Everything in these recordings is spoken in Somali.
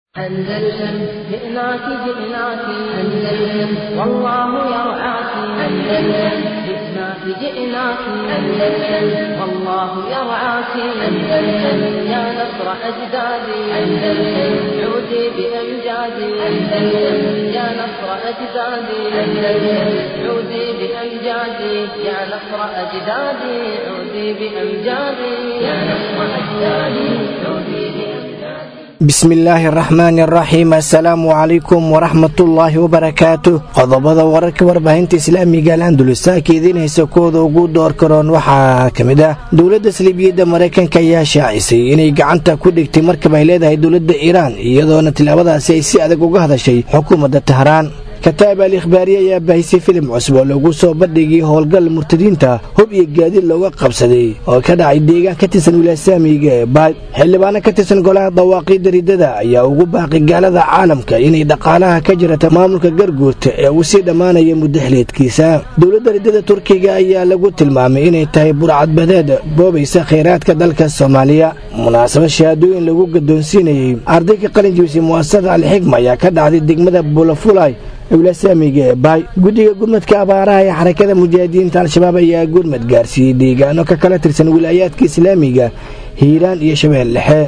أندلسن جئناك جئناك أندلسن والله يرعاك أندلسن جئناك جئناك أندلسن والله يرعاك أندلسن يا نصر أجدادي أندلسن عودي بأمجادي أندلسن يا نصر أجدادي أندلسن عودي بأمجادي يا نصر أجدادي عودي بأمجادي يا نصر أجدادي عودي بأمجادي bismillaahi araxmaani araxiim assalaamu calaykum waraxmatullaahi wabarakaatu qodobada wararka warbaahinta islaamiga al andalusaaka idiin haysa kooda ugu door karoon waxaa ka mid ah dowladda saliibiyadda maraykanka ayaa shaacisay inay gacanta ku dhigtay markab ay leedahay dowladda iiraan iyadoona tilaabadaasi ay si adag uga hadashay xukuumadda tahraan kataab al ikhbaariye ayaa baahisay filim cusub oo lagu soo bandhigay howlgal murtadiinta hub iyo gaadiid looga qabsaday oo ka dhacay deegaan ka tirsan wilaasaamiga ee baay xildhibaano ka tirsan golaha dawaaqiidda riddada ayaa ugu baaqay gaalada caalamka inay dhaqaalaha ka jirata maamulka garguurta ee uu sii dhammaanaya muddo xiliedkiisa dowladda riddada turkiga ayaa lagu tilmaamay inay tahay burcadbadeed boobaysa khayraadka dalka soomaaliya munaasabad shahaadooyin lagu gadoonsiinayey ardayga qalin jibisay mu'asasada alxigma ayaa ka dhacday degmada bulafulay wilasaamiga ee baay guddiga gurmadka abaaraha ee xarakada mujaahidiinta al-shabaab ayaa gurmad gaarsiiyey deegaano ka kala tirsan wilaayaadka islaamiga hiiraan iyo shabeel dhexe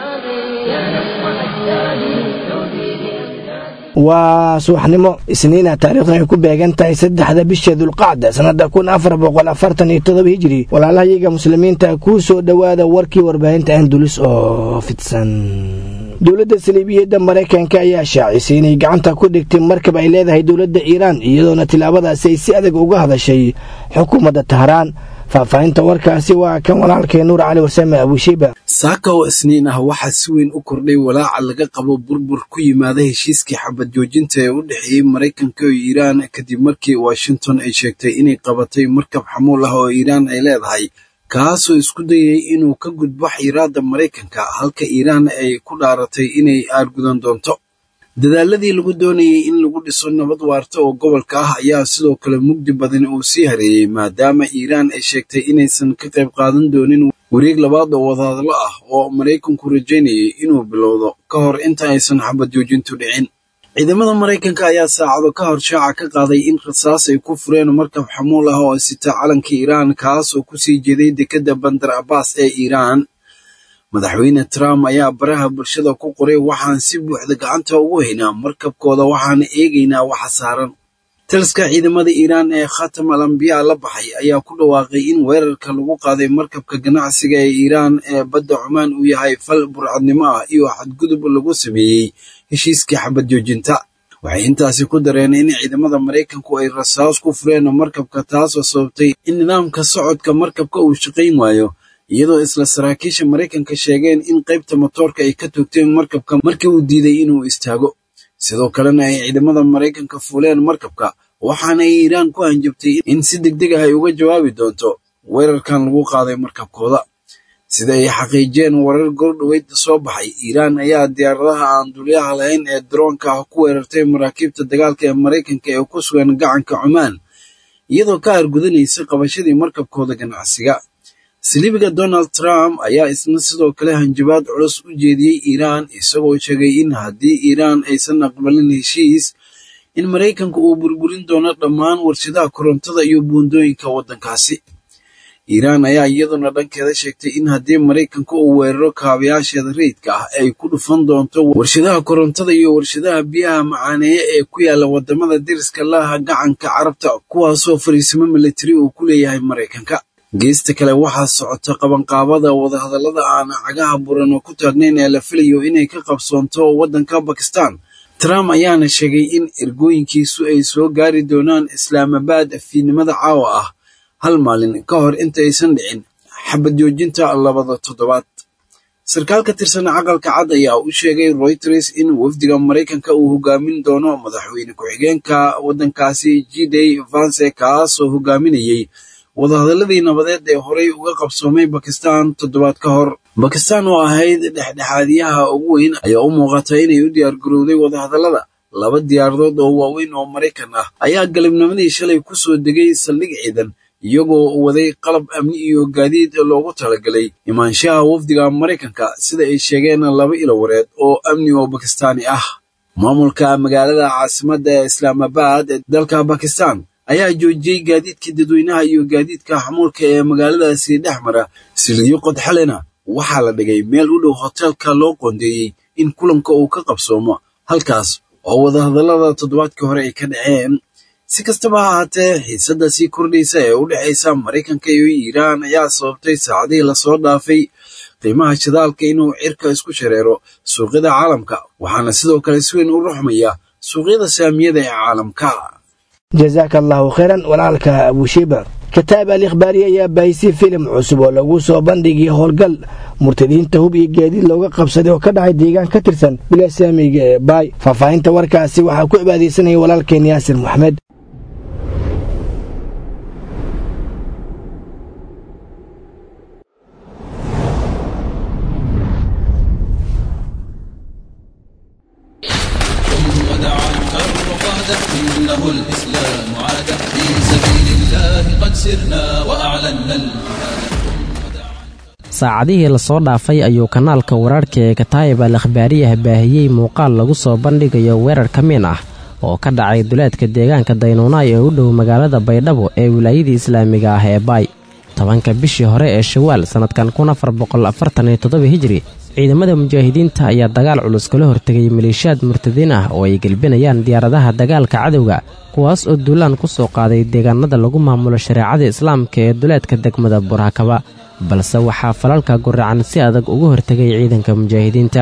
waa subaxnimo isniina taariikhdan ay ku beegan tahay saddexda bisha dulqacda sannada kun afar boqol afartan iyo todoba hijiri walaalahayaga muslimiinta kuu soo dhowaada warkii warbaahinta andulus oo fidsan dowladda saliibiyadda maraykanka ayaa shaacisay inay gacanta ku dhigtay markab ay leedahay dowladda iiraan iyadoona tilaabadaasi ay si adag uga hadashay xukuumadda tahraan faahfaahinta warkaasi waa kan walaalkay nuur cali warsame abushiba saaka oo isniin ah waxaa si weyn u kordhay walaaca laga qabo burbur ku yimaada heshiiskii xabad joojinta ee u dhexeeyey maraykanka iyo iiraan kadib markii washington ay sheegtay inay qabatay markab xamuul ah oo iiraan ay leedahay kaasoo isku dayay inuu ka gudbo xiiraadda maraykanka halka iiraan ay ku dhaaratay inay aargudan doonto dadaaladii lagu doonayay in lagu dhiso nabad waarta oo gobolka ah ayaa sidoo kale mugdi badan uu sii hareeyey maadaama iiraan ay sheegtay inaysan ka qayb qaadan doonin wareeg labaad oo wadahadlo ah oo maraykanku rajaynayay inuu bilowdo ka hor inta aysan xabad joojintu dhicin ciidamada maraykanka ayaa saacado ka hor shaaca ka qaaday in rasaas ay ku fureen markab xamuul ah oo sita calanka iiraan kaas oo kusii jeeday dekedda bandar abaas ee iiraan madaxweyne trump ayaa baraha bulshada ku qoray waxaan si buuxda gacanta ugu haynaa markabkooda waxaana eegaynaa waxa saaran taliska ciidamada iiraan ee khatam al ambiyaa la baxay ayaa ku dhawaaqay in weerarka lagu qaaday markabka ganacsiga ee iiraan ee badda cumaan uu yahay fal burcadnimo ah iyo xadgudub lagu sameeyey heshiiskii xabad joojinta waxay intaasi ku dareen in ciidamada maraykanku ay rasaas ku fureen markabka taasoo sababtay in nidaamka socodka markabka uu shaqayn waayo iyadoo isla saraakiisha maraykanka sheegeen in qaybta motoorka ay ka toogteen markabka markii uu diiday inuu istaago sidoo kalena ay ciidamada maraykanka fuuleen markabka waxaana ay iiraan ku hanjabtay in si degdeg ah ay uga jawaabi doonto weerarkan lagu qaaday markabkooda sida ay xaqiijiyeen warar gordhoweyd soo baxay iiraan ayaa diyaaradaha aan dulyaha lahayn ee daroonka ah ku weerartay maraakiibta dagaalka ee maraykanka ee ku sugan gacanka cumaan iyadoo ka argudanaysa qabashadii markabkooda ganacsiga saliibiga donald trump ayaa isna sidoo kale hanjabaad culus u jeediyey iiraan isagoo sheegay in haddii iiraan aysan aqbalin heshiis in maraykanka uu burburin doono dhammaan warshadaha korontada iyo buundooyinka waddankaasi iiraan ayaa iyaduna dhankeeda sheegtay in haddii maraykanka uu weeraro kaabayaasheeda rayidka ah ay ku dhufan doonto warshadaha korontada iyo warshadaha biyaha macaaneeya ee ku yaala wadamada deriska laha gacanka carabta kuwaasoo fariisimo militari uu ku leeyahay maraykanka geesta kale waxaa socota qabanqaabada wadahadallada aan cagaha buran oo ku taagnayn ee la filayo inay ka qabsoonto waddanka bakistan trump ayaana sheegay in ergooyinkiisu ay soo gaari doonaan islaamabad fiidnimada caawa ah hal maalin ka hor inta aysan dhicin xabad joojinta labada toddobaad sarkaal ka tirsan caqalka cad ayaa u sheegay reuters in wafdiga maraykanka uu hogaamin doono madaxweyne ku-xigeenka waddankaasi jiday vance kaasoo hogaaminayay wadahadaladii nabadeed ee horey uga qabsoomay bakistan toddobaad ka hor bakistan oo ahayd dhexdhexaadiyaha ugu weyn ayaa u muuqata inay u diyaargarowday wadahadallada laba diyaaradood oo waaweyn oo maraykan ah ayaa galabnimadii shalay ku soo degay saldhig ciidan iyagoo waday qalab amni iyo gaadiid loogu talagalay imaanshaha wafdiga maraykanka sida ay sheegeen laba ilo wareed oo amni oo bakistaani ah maamulka magaalada caasimadda ee islaamabad ee dalka bakistan ayaa joojiyey gaadiidka dadweynaha iyo gaadiidka xamuulka ee magaaladaasi dhex mara silidyo qodxalena waxaa la dhigay meel u dhow hoteelka loo qoondeeyey in kulanka uu ka qabsoomo halkaas oo wadahadallada toddobaadkii hore ay ka dhaceen si kastaba ha ahaatee xiisadda sii kordhaysa ee u dhexaysa maraykanka iyo iiraan ayaa sababtay saacadihii lasoo dhaafay qiimaha shidaalka inuu cirka isku shareero suuqyada caalamka waxaana sidoo kale si weyn u ruxmaya suuqyada saamiyada ee caalamka jazaaka allahu khayran walaalka abushiba kataab al ikhbaari ayaa baahisay filim cusub oo lagu soo bandhigay howlgal murtadiinta hub iyo gaadiid looga qabsaday oo ka dhacay deegaan ka tirsan bilasaamiga ee baay faahfaahinta warkaasi waxaa ku cibaadaysanaya walaalkeen yaasir moxamed إنه الإسلام عاد في سبيل الله قد سرنا وأعلنا saacadihii lasoo dhaafay ayuu kanaalka wararhka ee kataayib al akhbaariyaha baahiyey muuqaal lagu soo bandhigayo weerar ka miin ah oo ka dhacay duleedka deegaanka daynuunaay ee u dhow magaalada baydhabo ee wilaayadii islaamiga ah ee baay tobanka bishii hore ee shawaal sannadkan kun afar boqol afartan iyo toddoba hijri ciidamada mujaahidiinta ayaa dagaal culus kala hortegay maleeshiyaad murtadiin ah oo ay gelbinayaan diyaaradaha dagaalka cadowga kuwaas oo duulaan ku soo qaaday deegaanada lagu maamulo shareecada islaamka ee duleedka degmada burhakaba balse waxaa falalka guracan si adag ugu hortegay ciidanka mujaahidiinta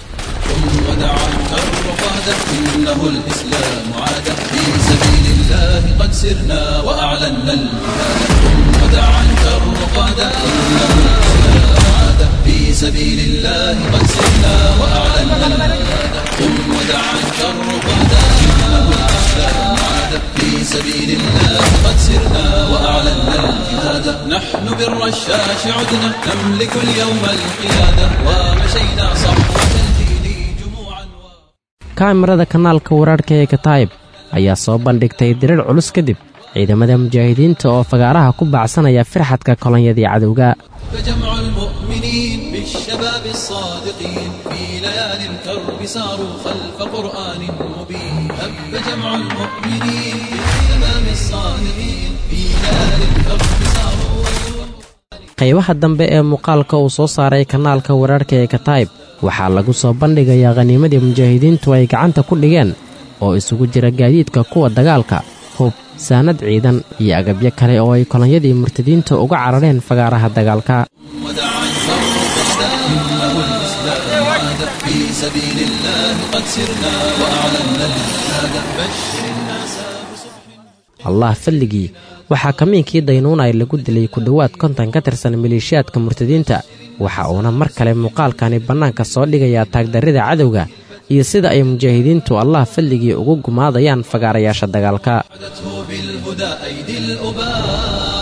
ودعا الكر قادة إنه الإسلام عاد في سبيل الله قد سرنا وأعلنا الجهاد ودعا الكر قادة إنه الإسلام عاد في سبيل الله قد سرنا وأعلنا الجهاد قم ودعا الكر قادة إنه الإسلام عاد في سبيل الله قد سرنا وأعلنا الجهاد نحن بالرشاش عدنا نملك اليوم القيادة ومشينا صحوة الدين جموعا و... kaamirada kanaalka wararhka ee kataayib ayaa soo bandhigtay dirir culus kadib ciidamada mujaahidiinta oo fagaaraha ku baacsanaya firxadka kolonyadii cadowga فجمع المؤمنين بالشباب الصادقين في ليالي الكرب ساروا خلف قرآن مبين هب جمع المؤمنين بالشباب الصادقين في ليالي الكرب ساروا qaybaha dambe ee muuqaalka uu soo saaray kanaalka wararhka ee kataayib waxaa lagu soo bandhigayaa khaniimadii mujaahidiintu ay gacanta ku dhigeen oo isugu jira gaadiidka kuwa dagaalka hub saanad ciidan iyo agabyo kale oo ay kolonyadii murtadiinta uga carareen fagaaraha dagaalka ودعا الكر قادة إنه الإسلام عاد في سبيل الله قد سرنا وأعلنا الجهاد بشر الناس بصبح allah falligii waxaa kamiinkii daynuunay lagu dilay ku dhowaad konton ka tirsan maleeshiyaadka murtadiinta waxa uuna mar kale muuqaalkani bannaanka soo dhigayaa taagdarrida cadowga iyo sida ay mujaahidiintu allah falligii ugu gumaadayaan fagaarayaasha dagaalka عدته بالهدى أيدي الأباء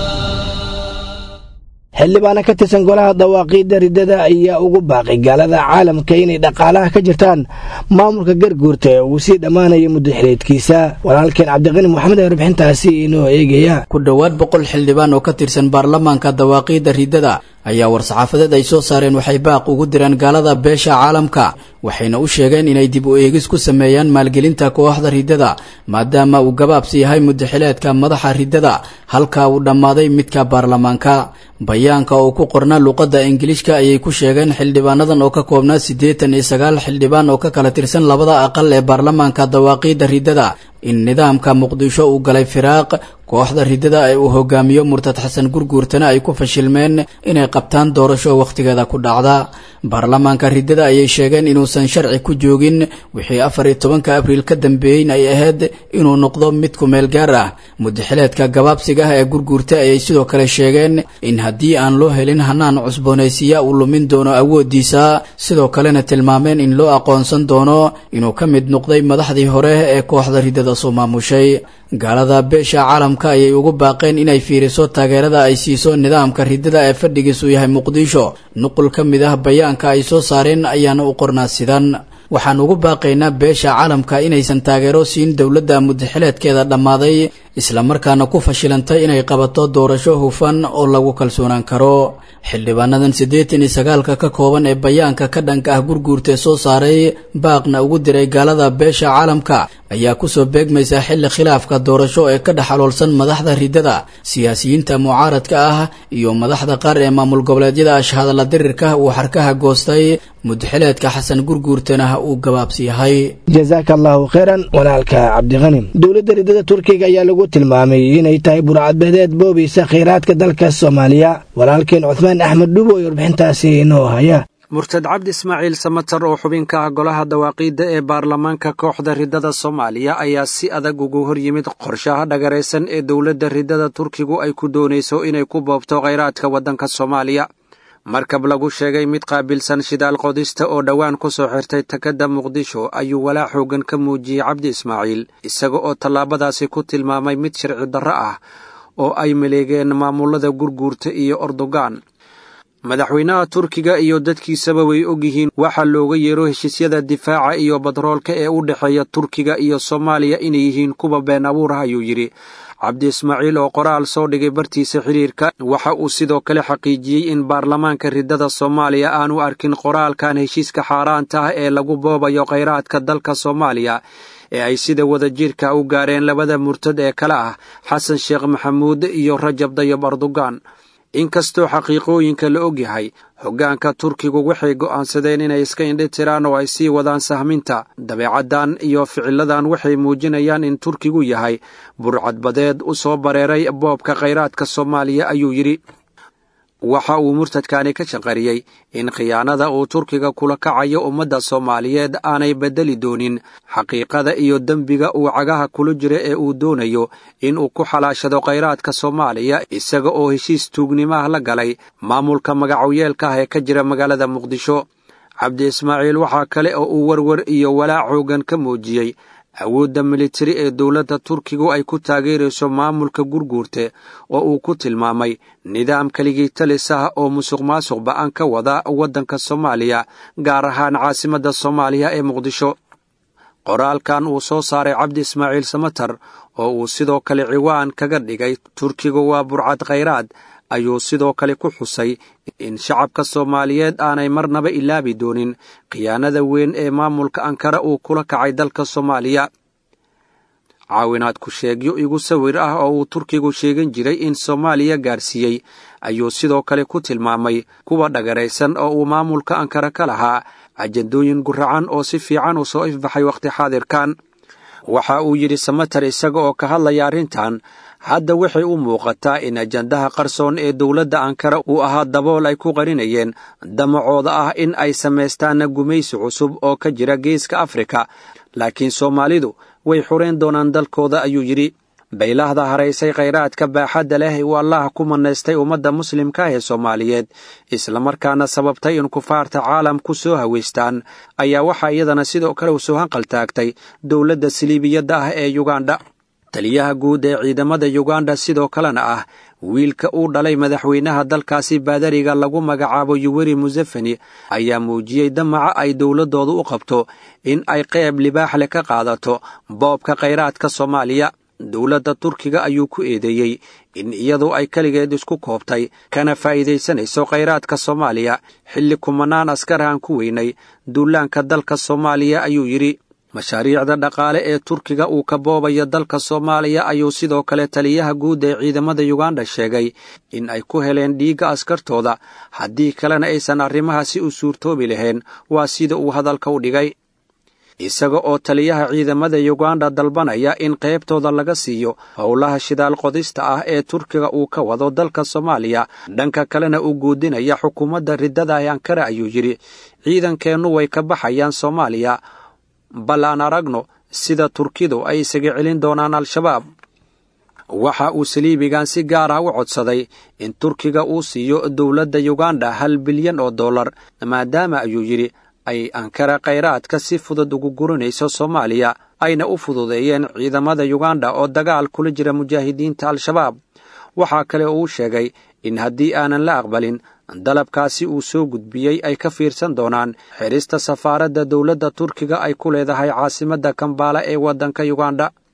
xildhibaana ka tirsan golaha dawaaqiidda riddada ayaa ugu baaqay gaalada caalamka inay dhaqaalaha ka jirtaan maamulka garguurta ee uu sii dhammaanaya muddo xileedkiisa walaalkeen cabdiqani moxamed ee warbixintaasi inoo eegaya ku dhowaad boqol xildhibaan oo ka tirsan baarlamaanka dawaaqiidda riddada ayaa war-saxaafadeed ay soo saareen waxay baaq ugu direen gaalada beesha caalamka waxayna u sheegeen inay dib u eegis ku sameeyaan maalgelinta kooxda riddada maadaama uu gabaabsi yahay muddaxileedka madaxa riddada halka uu dhammaaday midka baarlamaanka bayaanka oo ku qornaa luqadda ingiliishka ayay ku sheegeen xildhibaanadan oo ka koobnaa siddeetan iyo sagaal xildhibaan oo ka kala tirsan labada aqal ee baarlamaanka dawaaqiidda riddada in nidaamka muqdisho uu galay firaaq kooxda riddada ee uu hogaamiyo murtad xasan gurguurtana ay ku fashilmeen inay qabtaan doorasho wakhtigeeda ku dhacda baarlamaanka riddada ayay sheegeen inuusan sharci ku joogin wixii afar iyo tobanka abriil ka dambeeyeyn ay ahayd inuu noqdo mid ku meel gaar ah muddaxileedka gabaabsiga ah ee gurguurta ayay sidoo kale sheegeen in haddii aan loo helin hanaan cusboonaysiya uu lumin doono awooddiisa sidoo kalena tilmaameen in loo aqoonsan doono inuu ka mid noqday madaxdii hore ee kooxda riddada soo maamushay gaalada beesha caalamka ayay ugu baaqeen inay fiiriso taageerada ay siiso nidaamka riddada ee fadhigiisu yahay muqdisho nuqul ka mid ah bayaanka ay soo saareen ayaana u qornaa sidan waxaan ugu baaqaynaa beesha caalamka inaysan taageero siin dowladda muddaxileedkeeda dhammaaday islamarkaana ku fashilantay inay qabato doorasho hufan oo lagu kalsoonaan karo xildhibaanadan siddeetan iyo sagaalka ka kooban ee bayaanka ka dhanka ah gurguurtee soo saaray baaqna ugu diray gaalada beesha caalamka ayaa kusoo beegmaysa xilli khilaafka doorasho ee ka dhex aloolsan madaxda ridada siyaasiyiinta mucaaradka ah iyo madaxda qaar ee maamul goboleedyada ashhadalla dirirka uu xarkaha goostay mudxileedka xasan gurguurtana uu gabaabsi yahay jasaaka allahu kheyran walaalka cabdiqani dowladda ridada turkiga ayaa lagu tilmaamay inay tahay burcadbadeed boobaysa khayraadka dalka soomaaliya walaalkeen cuhmaan axmed dhubo ee warbixintaasi inoo haya murtad cabdi ismaaciil samatar oo xubin ka ah golaha dawaaqiidda ee baarlamaanka kooxda ridada soomaaliya ayaa si adag ugu hor yimid qorshaha dhagaraysan ee dowladda ridada turkigu ay ku doonayso inay ku boobto khayraadka waddanka soomaaliya markab lagu sheegay mid qaabilsan shidaal qodista oo dhowaan ku soo xirtay takadda muqdisho ayuu walaac xoogan ka muujiyey cabdi ismaaciil isaga oo tallaabadaasi ku tilmaamay mid sharci darro ah oo ay maleegeen maamulada gurguurta iyo ordogan madaxweynaha turkiga iyo dadkiisaba way ogyihiin waxaa looga yeero heshiisyada difaaca iyo batroolka ee u dhexeeya turkiga iyo soomaaliya inay yihiin kuwa been abuur ah ayuu yidhi cabdi ismaaciil oo qoraal soo dhigay bartiisa xiriirka waxa uu sidoo kale xaqiijiyey in baarlamaanka ridada soomaaliya aanu arkin qoraalkan heshiiska xaaraanta ah ee lagu boobayo khayraadka dalka soomaaliya ee ay sida wadajirka u gaareen labada murtad ee kale ah xasan sheekh maxamuud iyo rajab dayab erdogan inkastoo xaqiiqooyinka la og yahay hoggaanka turkigu waxay go'aansadeen inay iska indhi tiraan oo ay sii wadaan sahminta dabeecaddan iyo ficiladan waxay muujinayaan in turkigu yahay burcadbadeed u soo bareeray boobka khayraadka soomaaliya ayuu yidhi waxa uu murtadkani ka shaqariyey in khiyaanada uu turkiga kula kacayo ummadda soomaaliyeed aanay beddeli doonin xaqiiqada iyo dembiga uu cagaha kula jira ee uu doonayo in uu ku xalaashado khayraadka soomaaliya isaga oo heshiis tuugnimaah la galay maamulka magacoyeelka ah ee ka jira magaalada muqdisho cabdi ismaaciil waxaa kale oo uu warwar iyo walaac xoogan ka muujiyey awoodda militari ee dowladda turkigu ay ku taageerayso maamulka gurguurte oo uu ku tilmaamay nidaam keligii talis ah oo musuq maasuq ba'an ka wada waddanka soomaaliya gaar ahaan caasimadda soomaaliya ee muqdisho qoraalkan uu soo saaray cabdi ismaaciil samatar oo uu sidoo kale ciwaan kaga dhigay turkigu waa burcad khayraad ayuu sidoo kale ku xusay in shacabka soomaaliyeed aanay marnaba ilaabi doonin khiyaanada weyn ee maamulka ankara uu kula kacay dalka soomaaliya caawinaad ku sheegyo igu sawir ah oo uu turkigu sheegan jiray in soomaaliya gaarsiiyey ayuu sidoo kale ku tilmaamay kuwa dhagaraysan oo uu maamulka ankara ka lahaa ajandooyin guracan oo si fiican u soo ifbaxay wakhti xaadirkan waxa uu yidhi samatar isaga oo ka hadlaya arrintan hadda waxay u muuqataa in ajandaha qarsoon ee dowladda ankara uu ahaa dabool ay ku qarinayeen damacooda ah in ay samaystaan gumaysi cusub oo ka jira geeska afrika laakiin soomaalidu way xureen doonaan dalkooda ayuu yidhi baylahda haraysay khayraadka baaxadda leh uu allah ku manaystay ummadda muslimka ee soomaaliyeed islamarkaana sababtay in kufaarta caalamku soo haweystaan ayaa waxaa iyadana sidoo kale u soo hanqaltaagtay dowladda siliibiyadda ah ee yugandha taliyaha guud ee ciidamada yuganda sidoo kalena ah wiilka uu dhalay madaxweynaha dalkaasi baadariga lagu magacaabo yuweri musefeni ayaa muujiyey damaca ay dowladdooda u qabto in ay qeyb libaax leh ka qaadato boobka khayraadka soomaaliya dowladda turkiga ayuu ku eedeeyey in iyadu ay keligeed isku koobtay kana faa'iidaysanayso khayraadka soomaaliya xilli kumanaan askar aan ku weynay duulaanka dalka soomaaliya ayuu yidhi mashaariicda dhaqaale ee turkiga uu ka boobayo dalka soomaaliya ayuu sidoo kale taliyaha guud ee ciidamada yuganda sheegay in ay ku heleen dhiigga askartooda haddii kalena aysan arrimahaasi u suurtoobi lahayn waa sida uu hadalka u dhigay isaga oo taliyaha ciidamada yuganda dalbanaya in qaybtooda laga siiyo howlaha shidaal qodista ah ee turkiga uu ka wado dalka soomaaliya dhanka kalena uu guudinaya xukuumadda riddada ee ankara ayuu yidhi ciidankeennu way ka baxayaan soomaaliya bal aan aragno sida turkidu ay isaga celin doonaan al-shabaab waxa uu saliibigan si gaar ah u codsaday in turkiga uu siiyo dowladda yuganda hal bilyan oo dollar maadaama ayuu yidhi ay ankara khayraadka si fudud ugu gurinayso soomaaliya ayna u fududeeyeen ciidamada yuganda oo dagaal kula jira mujaahidiinta al-shabaab waxaa kale oo uu sheegay in haddii aanan la aqbalin dalabkaasi uu soo gudbiyey ay ka fiirsan doonaan xidhista safaaradda dowladda turkiga ay ku leedahay caasimadda kambaala ee waddanka yuganda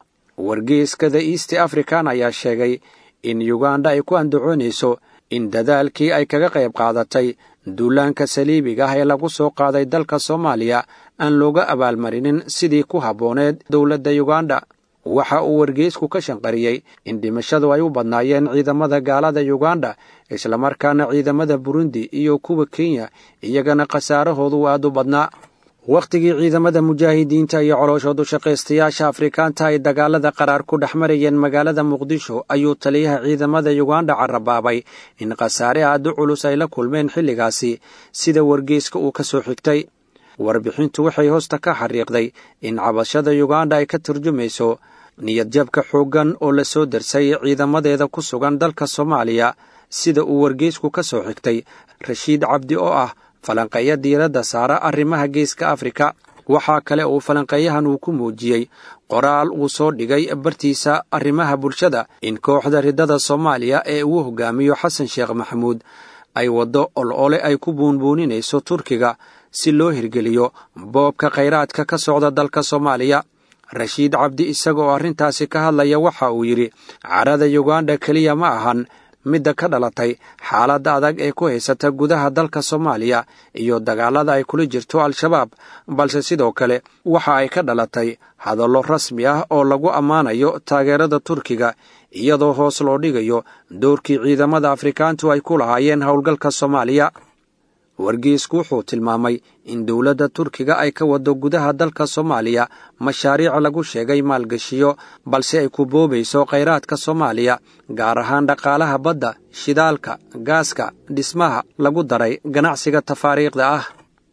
wargeyskada east african ayaa sheegay in yuganda ay ku andacoonayso in dadaalkii ay kaga qayb qaadatay duulaanka saliibiga ah ee lagu soo qaaday dalka soomaaliya aan looga abaalmarinin sidii ku habbooneed dowladda yuganda waxa uu wargeysku ka shanqariyey in dhimashadu ay u badnaayeen ciidamada gaalada yuganda islamarkaana ciidamada burundi iyo kuwa kenya iyagana khasaarahoodu aad u badnaa wakhtigii ciidamada mujaahidiinta iyo colooshoodu shaqaystayaasha afrikaanta ay dagaalada qaraar ku dhex marayeen magaalada muqdisho ayuu taliyaha ciidamada yuganda carabaabay in khasaare aad u culus ay la kulmeen xilligaasi sida wargeyska uu ka soo xigtay warbixintu waxay hoosta ka xariiqday in cabashada yuganda ay ka turjumayso niyadjabka xooggan oo la soo darsay ciidamadeeda ku sugan dalka soomaaliya sida uu wargeysku ka soo xigtay rashiid cabdi oo ah falanqeeya diiradda saara arrimaha geeska afrika waxaa kale uu falanqeeyahan uu ku muujiyey qoraal uu soo dhigay bartiisa arrimaha bulshada in kooxda riddada soomaaliya ee uu hogaamiyo xasan sheekh maxamuud ay waddo ol-ole ay ku buunbuuninayso turkiga si loo hirgeliyo boobka khayraadka ka socda dalka soomaaliya rashiid cabdi isaga oo arrintaasi ka hadlaya waxa uu yidhi carada yuganda keliya ma ahan midda ka dhalatay xaaladda adag ee ku haysata gudaha dalka soomaaliya iyo dagaalada ay kula jirto al-shabaab balse sidoo kale waxa ay ka dhalatay hadallo rasmi ah oo lagu ammaanayo taageerada turkiga iyadoo hoos loo dhigayo doorkii ciidamada afrikaantu ay ku lahaayeen howlgalka soomaaliya wargeysku wuxuu tilmaamay in dowladda turkiga ay ka wado gudaha dalka soomaaliya mashaariic lagu sheegay maalgashiyo balse ay ku boobayso khayraadka soomaaliya gaar ahaan dhaqaalaha badda shidaalka gaaska dhismaha lagu daray ganacsiga tafaariikhda ah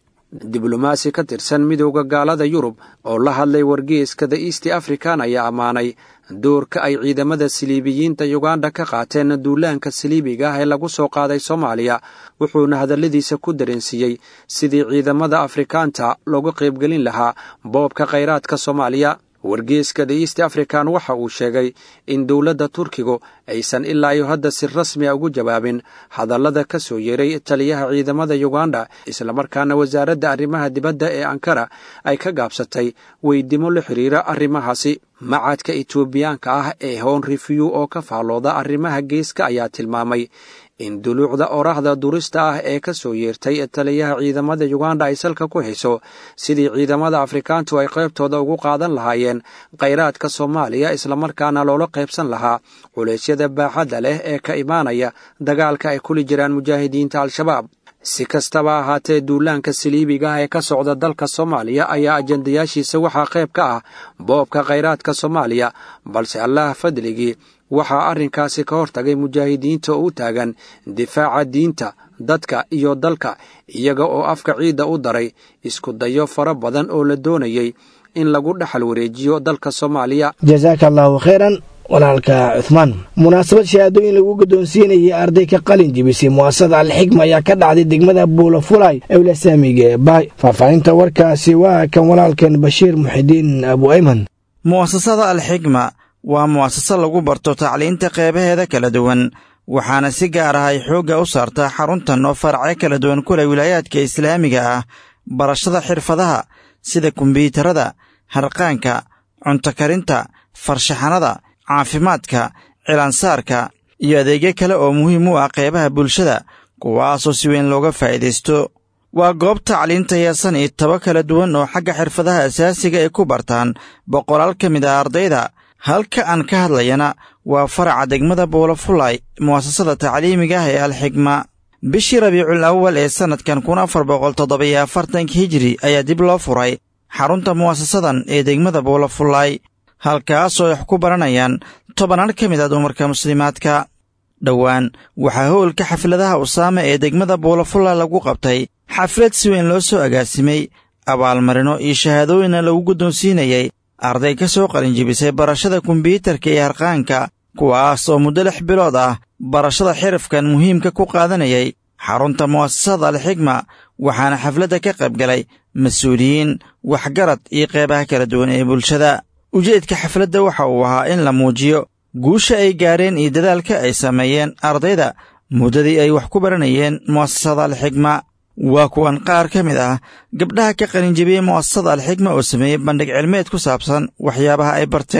diblomaasi ka tirsan midowda gaalada yurub oo la hadlay wargeyskada east african ayaa ammaanay doorka ay ciidamada siliibiyiinta yuganda ka qaateen duulaanka saliibiga ah ee lagu soo qaaday soomaaliya wuxuuna hadalladiisa ku dareensiiyey sidii ciidamada afrikaanta looga qaybgelin lahaa boobka khayraadka soomaaliya wargeeska the east african waxa uu sheegay in dowladda turkigu aysan ilaa iyo hadda si rasmi a ugu jawaabin hadallada ka soo yeeray taliyaha ciidamada yuganda islamarkaana wasaaradda arrimaha dibadda ee ankara ay ka gaabsatay weydimo la xidhiira arrimahaasi macadka etoobiyaanka ah ee hon review oo ka faallooda arrimaha geeska ayaa tilmaamay in duluucda oraahda durista ah ee ka soo yeertay taliyaha ciidamada yuganda ay salka ku hayso sidii ciidamada afrikaantu ay qaybtooda ugu qaadan lahaayeen khayraadka soomaaliya islamarkaana loola qaybsan lahaa culeysyada baaxadda leh ee ka imaanaya dagaalka ay kuli jiraan mujaahidiinta al-shabaab si kastaba ahaatee duulaanka saliibiga ah ee ka socda dalka soomaaliya ayaa ajandayaashiisa waxaa qayb ka ah boobka khayraadka soomaaliya balse allaah fadligii waxaa arrinkaasi ka hortagay mujaahidiinta oo u taagan difaaca diinta dadka iyo dalka iyaga oo afka ciidda u daray isku dayo fara badan oo la doonayay in lagu dhexal wareejiyo dalka soomaaliya jasaaka allaahu khayran walaalka cuhmaan munaasabad shahaadooyin lagu guddoonsiinayay arday ka qalin jibisay mu'asasada alxigma ayaa ka dhacday degmada buulafulay ewla saamiga ee baay faahfaahinta warkaasi waa kan walaalkan bashiir muxidiin abu ayman mu'asasada alxigma waa mu'asase lagu barto tacliinta qeybaheeda kala duwan waxaana si gaar ah ay xoogga u saartaa xaruntan oo faracyo kala duwan ku leh wilaayaadka islaamiga ah barashada xirfadaha sida kombyuutarada harqaanka cunto karinta farshaxanada caafimaadka cilaansaarka iyo adeegyo kale oo muhiim u ah qeybaha bulshada kuwaasoo si weyn looga faa'iidaysto waa goob tacliinta heesan iyo tabo kala duwan oo xagga xirfadaha asaasiga ay ku bartaan boqolaal ka mid ah ardayda halka aan ka hadlayana waa faraca degmada buulafulay mu'asasada tacliimiga ah ee alxigma bishii rabiicul awal ee sannadkan kun afar boqol toddobiyo afartanka hijiri ayaa dib loo furay xarunta mu'asasadan ee degmada buulafulay halkaasoo ay wax ku baranayaan tobannaan ka mid ah dumarka muslimaadka dhowaan waxaa howlka xafladaha usaame ee degmada buulafulay lagu qabtay xaflad si weyn loo soo agaasimay abaalmarino iyo shahaadooyinna lagu guddoonsiinayay arday ka soo qalinjibisay barashada kombyuutarka iyo harqaanka kuwaas oo muddo lix bilood ah barashada xirafkan muhiimka ku qaadanayay xarunta mu'asasada alxigma waxaana xafladda ka qayb galay mas-uuliyiin waxgarad iyo qeybaha kala duwan ee bulshada ujeedka xafladda waxa uu ahaa in la muujiyo guusha ay gaareen iyo dadaalka ay sameeyeen ardayda muddadii ay wax ku baranayeen mu'asasada alxigma waa kuwan qaar ka mid ah gabdhaha ka qalinjibiyey mu'asasada alxigma oo sameeyey bandhig cilmeed ku saabsan waxyaabaha ay barteen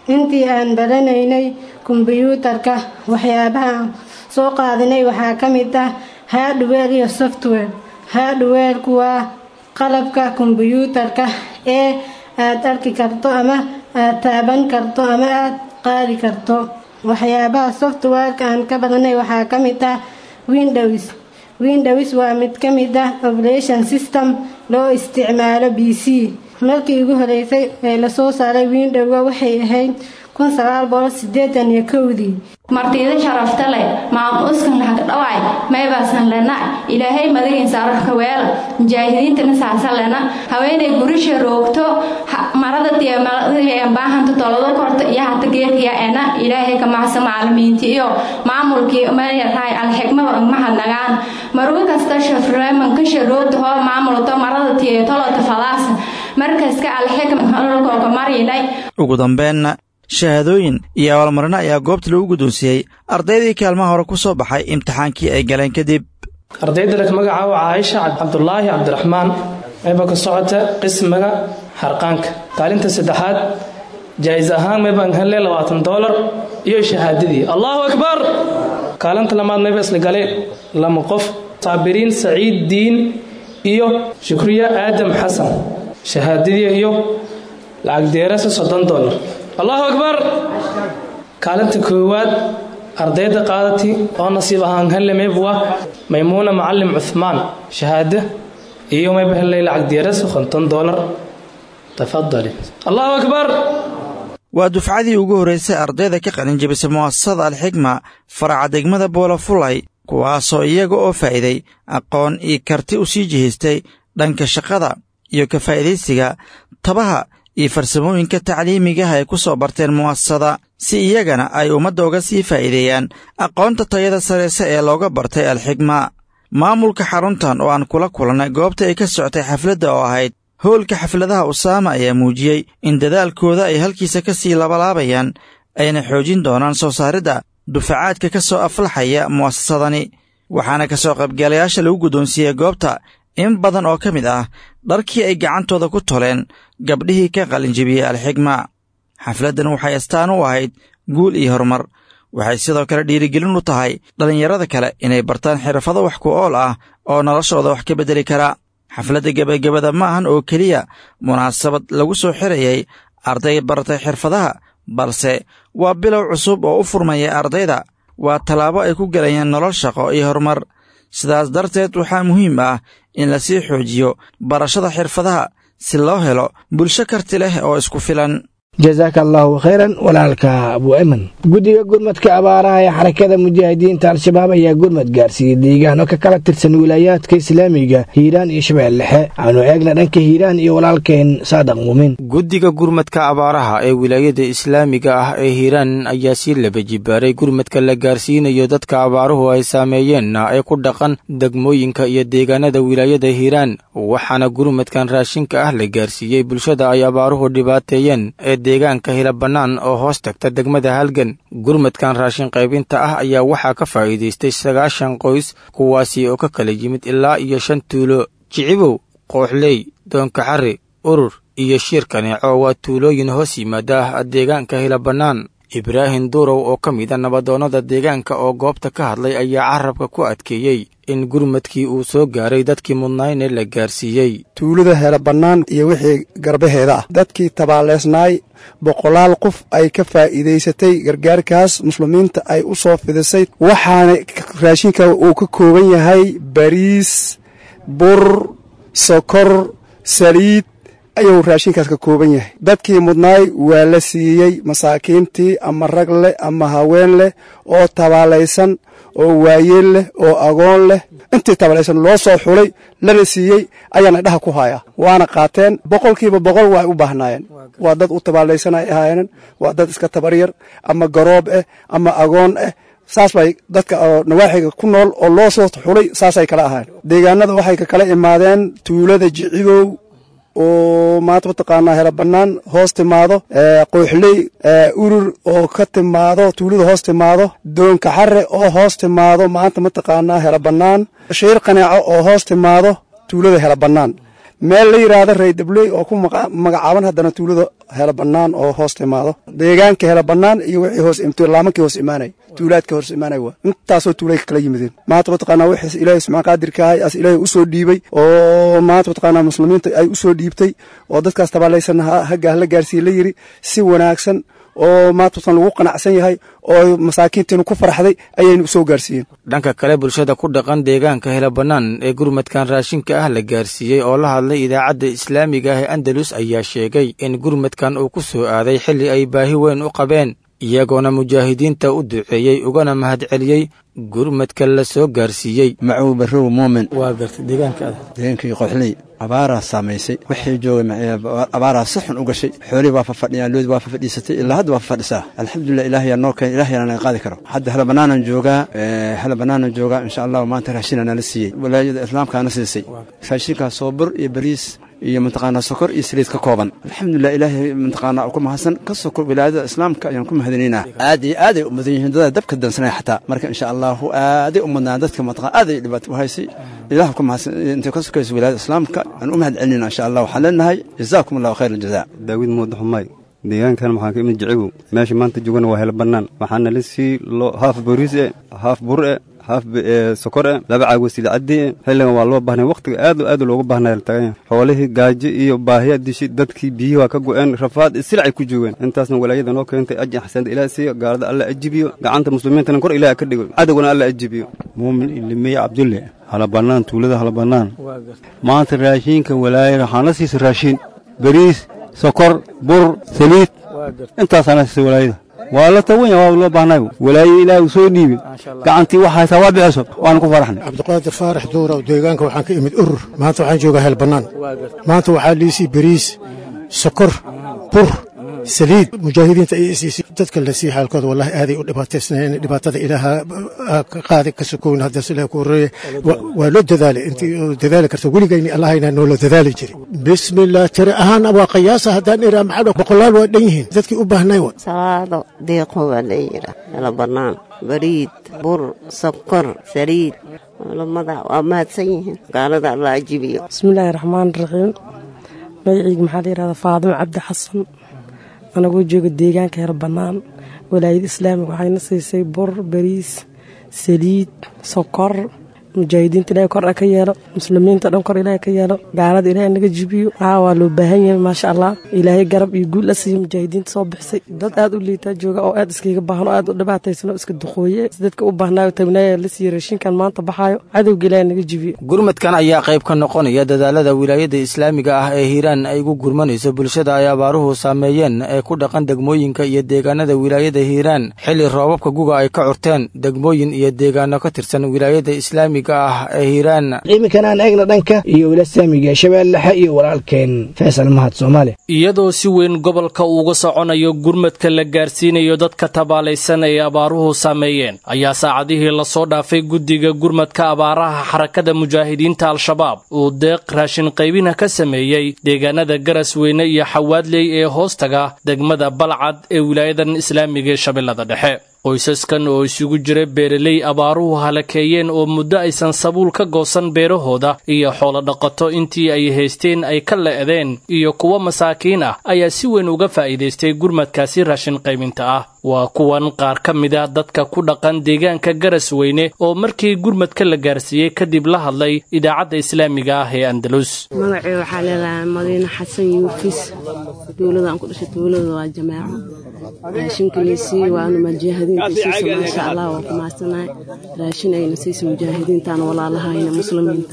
intii aan baranaynay kombiyuutarka waxyaabaha aan soo qaadanay waxaa ka mid ah hardware iyo software hardwareku waa qalabka kombiyuutarka ee aad arki karto ama aad taaban karto ama aad qaadi karto waxyaabaha softwareka aan ka badanay waxaa ka mid ah windows windows waa mid ka mid ah operation system loo isticmaalo b c markii ugu horeysay ee lasoo saaray windowga waxay ahayd kun sagaal boqol sideetan iyo kowdii martiida sharafta leh maamuskan lahag dhawaay maybaasan lena ilaahay madagiinsa ararka weela mujaahidiintana saasa lena haweenay gurisha roogto marada baahanto tolado korto iyo hata geerkiya ena ilaahay ka macsa macalimiinti iyo maamulkii mayarahay alxigmada mahadnagaan marugo kasta shafreemankasha roogta hoo maamulto marada tiyo tolota fadaasa markaska alxigma hololkooka marinay ugu dambeenna shahaadooyin iyo abaalmarino ayaa goobta lagu guddoonsiiyey ardaydii kaalmaha hore ku soo baxay imtixaankii ay galeen kadib ardayda leh magacaabo caaisha cabdulaahi cabdiraxmaan mayba ka socota qismiga xarqaanka kaalinta saddexaad jaa'is ahaan maybaan hele labaatan doolar iyo shahaadadii allahu akbar kaalinta lamaad mayba isla galeen lama qof saabiriin saciid diin iyo shukriya aadam xasan shahaadadii iyo lacag deerasa soddon doolar allahu akbar kaalinta koowaad ardayda qaadati oo nasiib ahaan helle maybuwa maymuuna macalim cuhmaan shahaado iyo mayba hellay lacag diyaras konton doolar tafadali allahu akbar waa dufcadii ugu horraysay ardayda ka qalin jebisay mu'asasada alxigma faraca degmada boolafulay kuwaasoo iyaga oo faa'iiday aqoon iyo karti u sii jihaystay dhanka shaqada iyo ka faa'idaysiga tabaha iyo farsamooyinka tacliimigaha ay ku soo barteen mu'asasada si iyagana ay ummadda uga sii faa'iideeyaan aqoonta tayada sarayse ee looga bartay alxigma maamulka xaruntan oo aan kula kulannay goobta ay ka socotay xafladda oo ahayd howlka xafladaha usaama ayaa muujiyey in dadaalkooda ay halkiisa ka sii labalaabayaan ayna xoojin doonaan soo saaridda dufacaadka ka soo aflaxaya mu'asasadani waxaana ka soo qaybgalayaasha lagu guddoonsiiyey goobta in badan oo ka mid ah dharkii ay gacantooda ku toleen gabdhihii ka qalinjebiyey alxigma xafladdan waxay astaan u ahayd guul iyo horumar waxay sidoo kale dhiirigelin u tahay dhallinyarada kale inay bartaan xirfado wax ku ool ah oo noloshooda wax ka beddeli kara xafladda gebagabada ma ahan oo keliya munaasabad lagu soo xirayay arday baratay xirfadaha balse waa bilow cusub oo u furmaya ardayda waa tallaabo ay ku gelayaan nolol shaqo iyo horumar sidaas darteed waxaa muhiim ah in lasii xoojiyo barashada xirfadaha si loo helo bulsho karti leh oo isku filan jasaaka allaahu khayran walaalka abu eman guddiga gurmadka abaaraha ee xarakada mujaahidiinta al-shabaab ayaa gurmad gaarsiiyey deegaano ka kala tirsan wilaayaadka islaamiga hiiraan iyo shabeelle dhexe aanu eegna dhanka hiiraan iyo walaalkeen saadaq muumin guddiga gurmadka abaaraha ee wilaayada islaamiga ah ee hiiraan ayaa sii laba jibaaray gurmadka la gaarsiinayo dadka abaaruhu ay saameeyeenna ee ku dhaqan degmooyinka iyo deegaanada wilaayada hiiraan waxaana gurmadkan raashinka ah la gaarsiiyey bulshada ay abaaruhu dhibaateeyeen ee deegaanka hila bannaan oo hoos tagta degmada halgan gurmadkan raashin qaybinta ah ayaa waxaa ka faa'iidaystay sagaashan qoys kuwaasi oo ka kala yimid ilaa iyo shan tuulo jicibow kooxley doonkaxari urur iyo shiir kaneeco waa tuulooyin hoos yimaada deegaanka hila bannaan ibraahim duurow oo ka mida nabadoonnada deegaanka oo goobta ka hadlay ayaa carabka ku adkeeyey in gurmadkii uu soo gaaray dadkii mudnayne la gaarsiiyey tuulada hela bannaan iyo wixii garbaheeda ah dadkii tabaaleysnaay boqolaal qof ay ka faa'iidaysatay gargaarkaas muslimiinta ay u soo fidisay waxaana raashinka uu ka kooban yahay bariis bur sokor saliid ayuu raashinkaas ka kooban yahay dadkii mudnaay waa la siiyey masaakiintii ama rag leh ama haween leh oo tabaalaysan oo waayeel leh oo agoon leh intii tabalaysan loo soo xulay lana siiyey ayaana dhaha ku haya waana qaateen boqolkiiba boqol waa u baahnaayeen waa dad u tabaalaysan ay ahaayeen waa dad iska tabaryar ama garoob ah ama agoon ah saas bay dadka oo nawaaxiga ku nool oo loo soo xulay saasay kala ahaayeen deegaanada waxay ka kala imaadeen tuulada jicibow oo maanta mataqaanaa hela bannaan hoos timaado qooxley urur oo ka timaado tuulada hoos timaado doonka xare oo hoos timaado maanta mataqaanaa hela bannaan shiir qaneeco oo hoos timaado tuulada hela bannaan meel la yidhaahdo raydabley oo ku magacaaban haddana tuulada hela bannaan oo hoos timaado deegaanka hela bannaan iyo wixii hoos laamankii hoos imaanay tuulaadka hoos imaanay waa intaasoo tuulay kala yimideen maanta mataqaanaa wixii ilaahay subxaan qaadirka ahay as ilaahay usoo dhiibay oo maanta mataqaanaa muslimiinta ay usoo dhiibtay oo dadkaas tabaalaysan hagga la gaarsiiye la yiri si wanaagsan oo maantatan lagu qanacsan yahay oo masaakiinteenu ku farxday ayaynu usoo gaarsiiyeen dhanka kale bulshada ku dhaqan deegaanka hela bannaan ee gurmadkan raashinka ah la gaarsiiyey oo la hadlay idaacadda islaamiga ah ee andalus ayaa sheegay in gurmadkan uu ku soo aaday xilli ay baahi weyn u qabeen iyagoona mujaahidiinta u duceeyey ugana mahadceliyey gurmadka la soo gaarsiiyey macuw barrow muumin waa gartay deegaankaada deegaankii qoxley abaaraa saamaysay wixii joogay abaaraa si xun u gashay xoolihii waa fafadhiyaan loodi waa fafadhiisatay ilaa hadda waa fafadhisaa alxamdulilah ilaahayaa noo keen ilaahayana naga qaadi karo hadda hala bannaanan joogaa hala bannaanan joogaa insha allahu maanta raashinaa nala siiyey walaayada islaamkaana siisay raashinkaas soo bur iyo bariis iyo mataqaanaa sokor iyo saliid ka kooban alxamdulilah ilaahay mataqaanaa ku mahadsan ka soko wilaayada islaamka ayaan ku mahadinaynaa aad iyo aaday u mudan yihiin dadaa dabka dansanaya xataa marka insha allahu aaday u mudnaan dadka mataqaan aaday dhibaato u haysay ilaah ku mahadsan intay ka sokayso wilaayada islaamka aan u mahad celinayna insha allah waxaan leenahay jazaakum allahu khayr aljazaa daawid muuda xumaay deegaankan maxaan ka imid jicigow meesha maanta joogana waa hela bannaan waxaana la sii haaf boriis e haaf bur e haaf sokor e laba caag wasiila caddi e xilligan waa loo baahnay wakhtiga aad aad loogu baahnaya la taganya xoolihii gaajo iyo baahiya dishi dadkii biyihii waa ka go'een rafaad silacay ku joogeen intaasna walaayada noo keentay ajin xasanada ilaah siiyo gaalada alla ajibiyo gacanta muslimiintana kor ilaah ka dhigo cadowgana alla ajibiyo muumin ilimey cabdulle halabannaan tuulada halabannaan maanta raashiinka walaayada waxaan la siisa raashiin bariis sokor bur saliid intaasaana siisa walaayada waa la tawanya waa loo baahnay walaayo ilaah uu soo dhiibay gacantii wax haysaa waa bixiso waanu ku faraxnay cabdiqaadir faarax duurow deegaanka waxaan ka imid urur maanta waxaan joogaa heel bannaan maanta waxaa liisii bariis sokor bur saliid mujaahidiinta ay isiisay dadka la sii xaalkooda wallahi aaday u dhibaataysnaayeen dhibaatada ilaaha ka qaadi ka sokown haddaas ilaah ku horreeye waa loo dadaalay intii dadaali karta weligayni allahayna noola dadaali jiray bismillah tiri ahaan waa qiyaasa haddaan iraa maxaa boqolaal waa dhan yihiin dadkii u baahnay wa salaado deeqo waa la yidhaa nala bannaan bariid bur sokor saliid culamada waa mahadsan yihiin gaalada alla ajibiyo bismillaahi raxmaan raxiim magacayga maxaa la yidhahdaa faadimo cabdi xasan anagoo jooga deegaanka hel bannaan walaayada islaamiga waxayna siisay bur bariis saliid sokor mujaahidiinta ilahay kor ka yeelo muslimiinta dhan kor ilaahay ka yeelo gaalada ilaahay naga jibiyo haa waa loo baahan yahay maasha allah ilaahay garab iyo guul la siiyo mujaahidiinta soo bixisay dad aad u liitaa jooga oo aad iskaga baahan oo aad u dhibaataysan oo iska duqooye dadka u baahnaayo tabnaaya la siiyo raashinkan maanta baxaayo cadowga ilaahay naga jibiyo gurmadkan ayaa qayb ka noqonaya dadaalada wilaayada islaamiga ah ee hiiraan ay ugu gurmanayso bulshada ay abaaruhu saameeyeen ee ku dhaqan degmooyinka iyo deegaanada wilaayada hiiraan xilli roobabka guga ay ka curteen degmooyin iyo deegaano ka tirsan wilaayada islaamiga iminkan aan eegna dhanka iyo wila saamiga shabeellaxe iyo walaalkeen faysal mahad soomaali iyadoo si weyn gobolka uuga soconayo gurmadka la gaarsiinayo dadka tabaalaysan ay abaaruhu saameeyeen ayaa saacadihii lasoo dhaafay guddiga gurmadka abaaraha xarakada mujaahidiinta al-shabaab uu deeq raashin qaybina ka sameeyey deegaanada garasweyne iyo xawaadley ee hoostaga degmada balcad ee wilaayadan islaamiga ee shabeellada dhexe qoysaskan oo isugu jira beeraley abaaruhu halakeeyeen oo muddo aysan sabuul ka goosan beerahooda iyo xoolo dhaqato intii ay haysteen ay ka le'deen iyo kuwo masaakiin ah ayaa si weyn uga faa'iidaystay gurmadkaasi raashin qaybinta ah waa kuwan qaar ka mid a dadka ku dhaqan deegaanka garasweyne oo markii gurmadka la gaarsiiyey kadib la hadlay idaacadda islaamiga ah ee andalus magacii waxaa leedahay madiine xasan yuufis dowlada aan ku dhashay dowlada waa jamaaco raashinkilaysii waanu mujaahadiinta siisa maasha allah waa ku mahadsanahay raashin ayna siisa mujaahidiintaan walaalahayna muslimiinta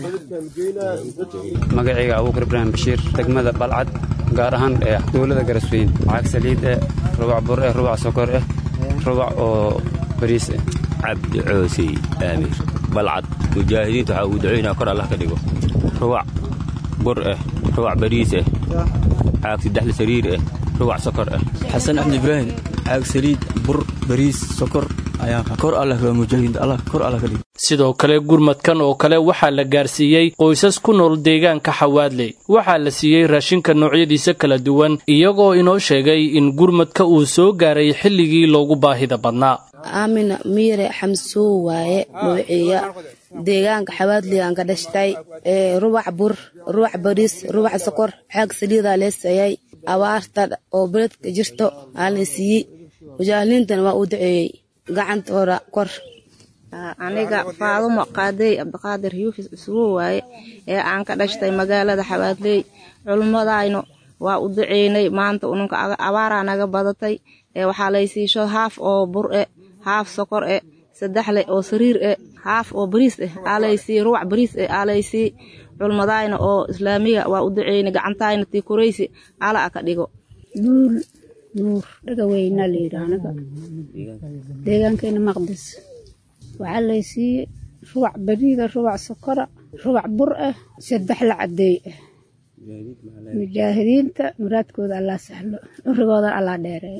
magacayga abuukar ibraahim bashiir degmada balcad gaar ahaan ee dowlada garasweyn lacag saliid eh rubac bur eh rubac sokor eh rubac oo bariis eh cabdi coosey aamir balcad mujaahidiinta waxaa uu ducaynaa kor allah ka dhigo rubac bur eh rubac bariis eh caag saddexda sariir eh rubac sokor eh xasan axmed ibraahim caag saliid bur bariis sokor ayaa kor allah waa mujaahidiinta allah kor allah ka dhigo sidoo kale gurmadkan oo kale waxaa la gaarsiiyey qoysas ku nool deegaanka xawaadley waxaa la siiyey raashinka noocyadiisa kala duwan iyagoo inoo sheegay in gurmadka uu soo gaaray xilligii loogu baahida badnaa aamina miire xamsoo waaye dhowciya deegaanka xawaadley aan ka dhashtay rubac bur rubac bariis rubac sokor xaag saliidaa lee siiyey abaarta oo beledka jirto aa la siiyey mujaahiliintana waa uu duceeyey gacantooda kor aniga faadumo qaadey cabdiqaadir yuufis isugu waaye ee aan ka dhashtay magaalada xawaadley culummadaynu waa u duceynay maanta ununka abaaraa naga badatay ee waxaa laysiisho haaf oo bur e haaf sokor e saddexle oo sariir e haaf oo bariis eh aalaysii ruwac bariis eh aalaysii culmadayna oo islaamiga waa u duceynay gacantayna tii kuraysi ala a ka dhigo duul nuur dhagaweyna layidhi anaga deegaankeena maqdis waxaa laysiiyey rubac bariida rubac sokora rubac bur ah saddex la cadeey ah mujaahidiinta muraadkooda allaa sahlo urigooda allaa dheereeyo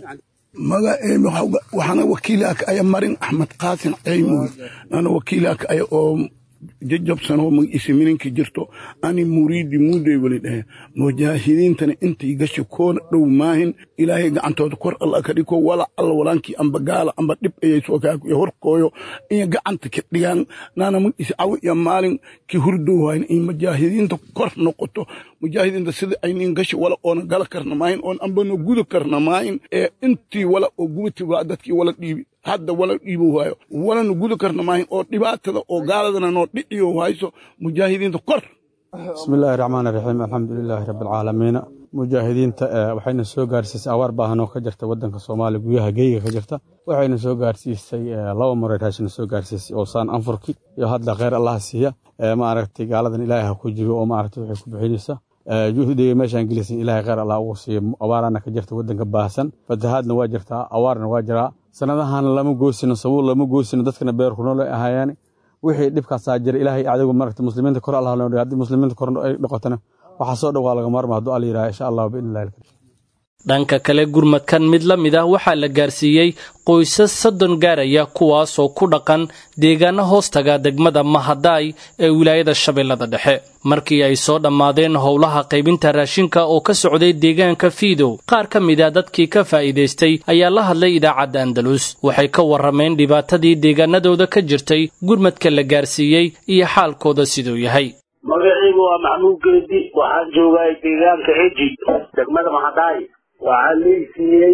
waxaana wakiilaka aya marin axmed qaasin ceymoy ana wakiilaka aya oo jajabsanoo magciise mininka jirto ani muriidi muuday weli dhahe mujaahidiintana intay gasha koona dhow maahin ilaahay gacantooda kor alla ka dhigo wala alla walaankii amba gaala amba dhib ayay soo kaakuyo horkooyo iyo gacanta ka dhigaan naana magciise cawi iyo maalin ki hurdowhayn in mujaahidiinta kor noqoto mujaahidiinta sida aynin gasha wala oona gala karna maahin oon ambano guda karna maahin ee intii wala oo gubati waa dadkii wala dhiibi hadda wala dhiibo waayo walana guda karna maahin oo dhibaatada oo gaaladana noo dhiciyo hayso mujaahidiinta kor bismillaahi raxmaan raxiim alxamdulilaahi rabbilcaalamiin mujaahidiinta waxayna soo gaarsiisay awaar baahan oo ka jirta wadanka soomaaliya guyaha geyga ka jirta waxayna soo gaarsiisay laba maray raashina soo gaarsiisay oo saan anfurki iyo hadda kheyr allaha siiya ma aragtay gaaladan ilaahay ha ku jigo oo ma aragtay waxay ku bixinaysa juhdiga meeshaan gelisan ilaahay kheyr allah ugu siiya abaarana ka jirta wadanka baahsan fatahaadna waa jirtaa awaarna waa jiraa sanadahan lama goosino sabuul lama goosino dadkana beerku nool ay ahaayaan wixii dhibkaasaa jira ilaahay adigu maragta muslimiinta kor allah loo haddii muslimiinta kor ay noqotana waxaa soo dhow waa laga maarma hadduu alla yidhaha insha allah biidnillahi alkarim dhanka kale gurmadkan mid la mid ah waxaa la gaarsiiyey qoysas soddon gaaraya kuwaasoo ku dhaqan deegaano hoostaga degmada mahadaay ee wilaayada shabeellada dhexe markii ay soo dhammaadeen howlaha qaybinta raashinka oo ka socday deegaanka fiidow qaar ka mid a dadkii ka faa'iidaystay ayaa la hadlay idaacadda andalus waxay ka warrameen dhibaatadii deegaanadooda ka jirtay gurmadka la gaarsiiyey iyo xaalkooda siduu yahay magacaygu waa maxmuud geedi waxaan joogaa deegaanka eji degmada mahadaay waxaa leysiiyey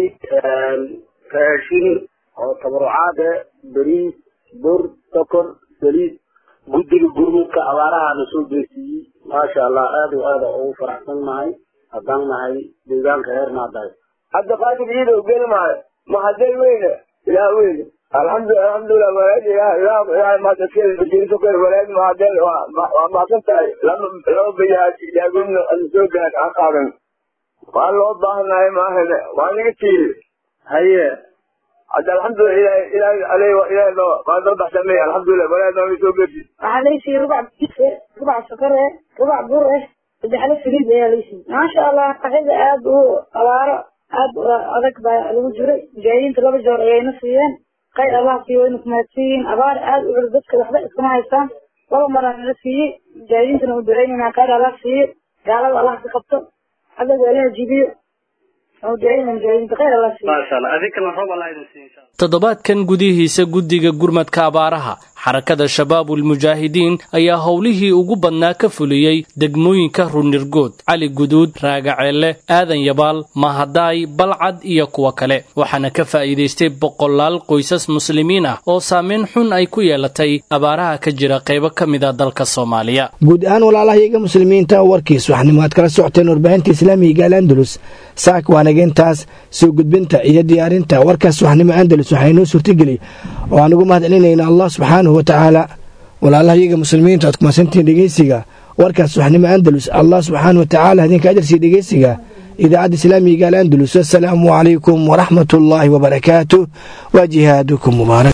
raashin oo tabarucaade beriis bur sokor saliid guddiga gurmudka abaarahaana soo geesiiyey maasha allah aad o aada ugu faraxsan nahay haddaan nahay deegaanka reer maadaay hadda qaadir ciidow geli maayo mahadel weyne ilaah weyne alxamdu alxamdulilah walaad ilaah ilaah ilaah mahadaskeeda bajiriso kale walaad mahadel waa mahadsan tahay lama laba bayaad ilaagumna ana soo gaad aan qaadan waa loo baahanahay maahane waa naga tiiri haye hadda alxamdulilah ilaah ilaah aley ilaah loo waa soo baxsamay alxamdulilah walaad naga soo gedi waxaa laysiiyey rubac bise rubac sokor eh rubac bur eh saddexle saliid ayaa laysiiyey maasha allah qaxida aad u abaaro aad adag baa lagu jiray mujaahidiinta laba joor ayayna siiyeen khayr allah siiyo wayna kumahadsiiyiin abaar aad u culus dadka waxba iskama haystaan laba maraa nala siiyey mujaahidiintana u duceynayna khayr allah siiyo gaalada allah ka qabto adaga ilaha jibiyo toddobaadkan gudihiisa guddiga gurmadka abaaraha xarakada shabaabulmujaahidiin ayaa howlihii ugu badnaa ka fuliyey degmooyinka runirgood cali guduud raagaceelle aadan yabaal mahadaay balcad iyo kuwa kale waxaana ka faa'iidaystay boqolaal qoysas muslimiin ah oo saameyn xun ay ku yeelatay abaaraha ka jira qaybo ka mid a dalka soomaaliya guud ahaan walaalahayaga muslimiinta warkiis waxnimo aad kala socoteen warbaahinta islaamiga gaal andalus saak waanageentaas soo gudbinta iyo diyaarinta warkaas waxnimo andalus waxaa inoo suurtageli oo aan ugu mahad celinayna allah subxaanahu wa tacaala walaalahayaga muslimiinta aad kumasantihiin dhegeysiga warkaas waxnimo andalus allah subxaanahu wa tacaala idinka ajarsiiya dhegeysiga idaacadda islaamiga gaal andalus assalaamu calaykum waraxmat ullaahi wabarakaatu wa jihaadukum mubaarak